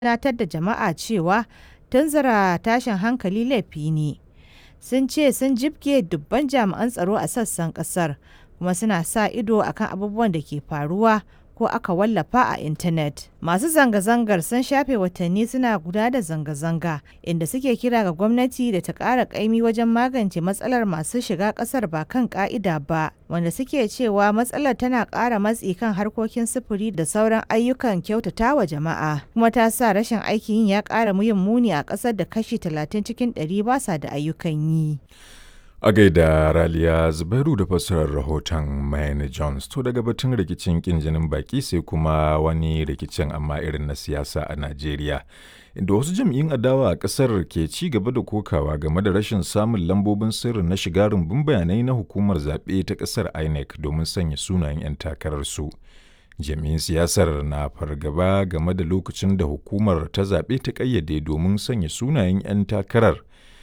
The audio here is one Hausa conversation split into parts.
tunatar da jama'a cewa tunzura tashin hankali laifi ne. Sun ce sun jibge dubban jami'an tsaro a sassan kasar kuma suna sa ido akan abubuwan da ke faruwa ko aka wallafa a intanet. Masu zanga-zangar sun shafe watanni suna guda da zanga-zanga inda suke kira ga gwamnati da ta ƙara ƙaimi wajen magance matsalar masu shiga ƙasar ba kan ƙa'ida ba, wanda suke cewa matsalar tana ƙara matsi kan harkokin sufuri da sauran ayyukan kyautata wa jama'a, kuma ta sa rashin aikin yi ya ƙara yin muni a ƙasar da kashi 30 cikin 100 ba sa da ayyukan yi. A gaida Raliya Zubairu da fassarar rahoton Mayne Jones to daga batun rikicin kin jinin baki sai kuma wani rikicin amma irin na siyasa a Najeriya. Inda wasu jam'iyyun adawa a ƙasar ke ci gaba da kokawa game da rashin samun lambobin sirri na shiga rumbun bayanai na hukumar zaɓe ta ƙasar INEC domin sanya sunayen 'yan takararsu. Jami'in siyasar na fargaba game da lokacin da hukumar ta zaɓe ta ƙayyade domin sanya sunayen 'yan takarar.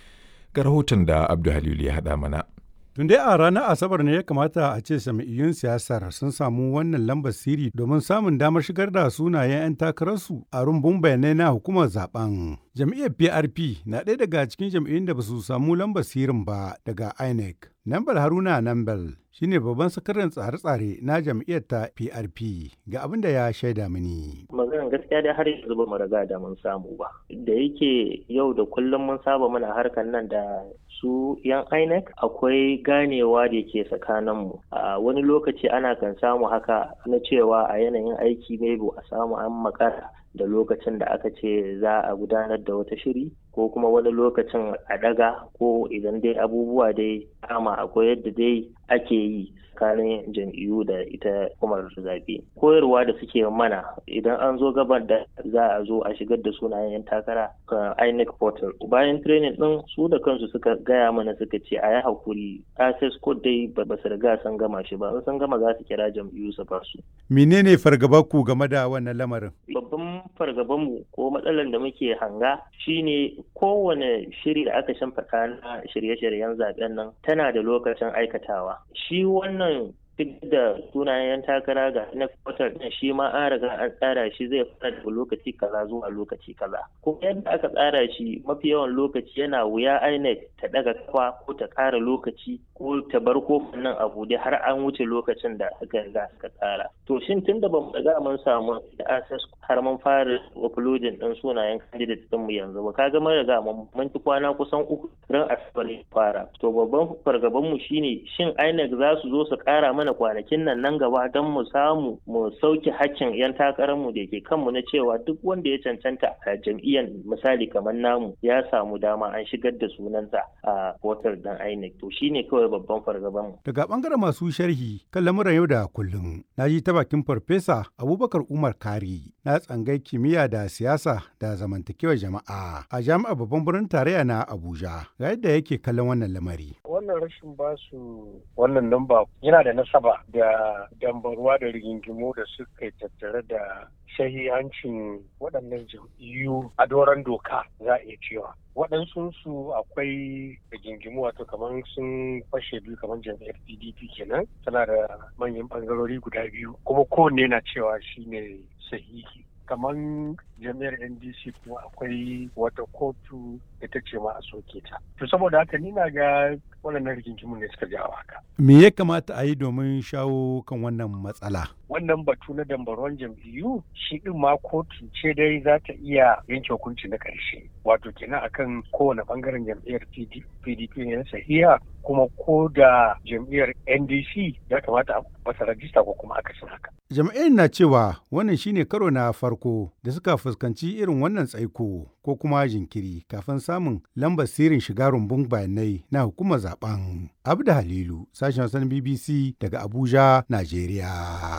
ga rahoton da Abdu Halilu ya haɗa mana. Tun dai a ranar Asabar ne ya kamata a ce sami'iyyun siyasar sun samu wannan lambar siri domin samun damar shigar da sunayen 'yan takararsu a rumbun bayanai na hukumar zaben. Jam'iyyar PRP na ɗaya daga cikin jam'iyyun da ba su samu lambar sirin ba daga INEC. Nambal Haruna Nambal shine babban sakataren tsare-tsare na jam'iyyar ta PRP ga abin da ya shaida mini. Maganar gaskiya dai har yanzu ba mu riga da mun samu ba. Da yake yau da kullum mun saba muna harkar nan da su yan INEC akwai ganewa da ke tsakaninmu. A wani lokaci ana kan samu haka na cewa a yanayin aiki bai a samu an makara da lokacin da aka ce za a gudanar da wata shiri ko kuma wani lokacin a daga ko idan dai abubuwa dai kama akwai yadda dai ake yi tsakanin jam'iyyu da ita hukumar zaɓe koyarwa da suke mana idan an zo gabar da za a zo a shigar da sunayen yan takara ga INEC portal bayan training din su da kansu suka gaya mana suka ce a yi hakuri access code dai ba su riga sun gama shi ba sun gama za su kira jam'iyyu su ba su menene fargabar ku game da wannan lamarin babban fargabanmu ko matsalar da muke hanga shine kowane shiri da aka shimfiɗa na shirye-shiryen zaben nan tana da lokacin aikatawa shi wannan duk da sunayen takara ga na kwatar din shi ma an riga an tsara shi zai fara daga lokaci kaza zuwa lokaci kaza kuma yadda aka tsara shi mafi yawan lokaci yana wuya INEC ta daga kafa ko ta ƙara lokaci ko ta bar kofin nan a buɗe har an wuce lokacin da aka riga aka tsara to shin tun da bamu riga mun samu da access har mun fara uploading din sunayen candidate din mu yanzu ba kaga mun riga mun ci kwana kusan uku ran asabar fara to babban fargaban mu shine shin INEC za su zo su ƙara mana mana kwanakin nan nan gaba don mu samu mu sauke hakkin 'yan takararmu da ke kanmu na cewa duk wanda ya cancanta a jam'iyyar misali kamar namu ya samu dama an shigar da sunansa a portal dan INEC to shine kawai babban fargaban mu. Daga bangaren masu sharhi kan lamuran yau da kullum na ji ta bakin farfesa Abubakar Umar Kari na tsangai kimiyya da siyasa da zamantakewar jama'a a jami'ar babban birnin tarayya na Abuja ga yadda yake kallon wannan lamari. Wannan rashin basu wannan namba yana da nasa saba da dambarwa da rigingimu da suka tattare da shahihancin waɗannan jam'iyyu a doron doka za a iya cewa waɗansu su akwai rigingimu wato kamar sun fashe biyu kamar jam'iyyar pdp kenan tana da manyan ɓangarori guda biyu kuma kowanne na cewa shine sahihi kamar jami'ar ndc kuma akwai wata kotu ita ce ma a soke ta to saboda haka ni na ga waɗannan rigingimu ne suka jawo haka me ya kamata a yi domin shawo kan wannan matsala wannan batu na dambaron jam'iyyu shi din ma kotu ce dai za ta iya yanke hukunci na ƙarshe wato kenan akan kowane bangaren jam'iyyar pdp ne sahiha kuma ko da jam'iyyar ndc ya kamata a masa rajista ko kuma akasin haka jam'iyyar na cewa wannan shine karo na farko da suka fuskanci irin wannan tsaiko ko kuma jinkiri kafin samun lambar sirrin shiga rumbun bayanai na hukumar zaben abda halilu sashen wasan bbc daga abuja najeriya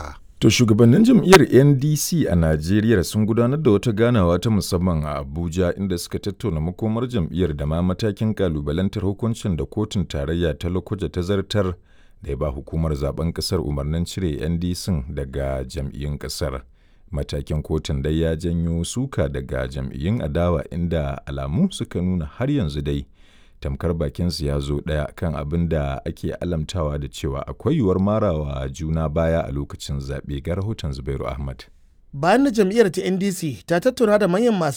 To shugabannin jam'iyyar NDC a Najeriya sun gudanar da wata ganawa ta musamman a Abuja inda suka tattauna makomar jam'iyyar da ma matakin kalubalantar hukuncin da kotun tarayya ta Lokoja ta zartar da ya ba hukumar zaben kasar umarnin cire NDC daga jam'iyyun kasar. Matakin kotun dai ya janyo suka daga jam'iyyun adawa inda alamu suka nuna har yanzu dai. tamkar bakinsu ya zo ɗaya kan abin da ake alamtawa da cewa akwai yiwuwar marawa juna baya a lokacin zaɓe ga rahoton zubairu ahmad bayan da jam'iyyar ta ndc ta tattauna da manyan masu